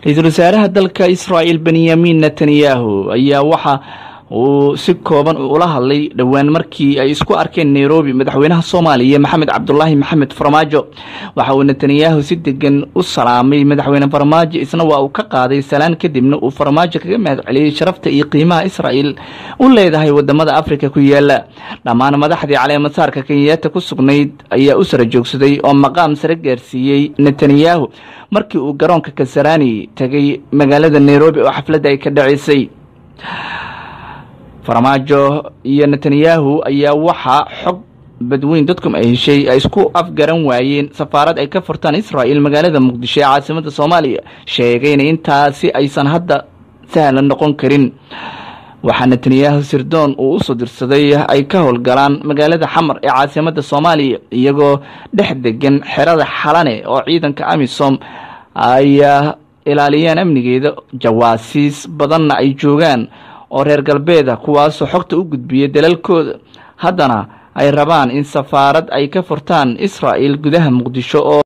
ra-iisul wasaaraha dalka israa'il benyamin netanyahu ayaa waxa uu si kooban ula hadlay dhowaan markii ay isku arkeen nairobi madaxweynaha soomaaliya maxamed cabdulaahi maxamed farmaajo waxa uu netanyahu si degan u salaamay madaxweyne farmaajo isna waa uu ka qaaday salaan kadibna uu farmaajo kaga mahad celiyey sharafta iyo qiimaha israa'il u leedahay wadamada afrika ku yaala dhammaan madaxdii caleemasaarka kenyaata ku sugnayd ayaa u sara joogsaday oo maqaam sare gaarsiiyey netanyahu markii uu garoonka kasarani tegay magaalada nairobi oo xafladda ay ka dhaceysay farmaajo iyo netanyahu ayaa waxaa xog badweyn dadkum ay heshay ay isku afgaran waayeen safaarad ay ka furtaan israa'il magaalada muqdisho ee caasimada soomaaliya sheegayna intaasi aysan hadda sahlan noqon karin waxaa netanyahu sirdoon uu usoo dirsaday ay ka howlgalaan magaalada xamar ee caasimada soomaaliya iyagoo dhex degan xerada xalane oo ciidanka amisom ay ilaaliyaan amnigeeda jawaasiis badanna ay joogaan oo reer galbeeda kuwaasoo xogta u gudbiya dalalkooda haddana ay rabaan in safaarad ay ka furtaan israa'il gudaha muqdisho oo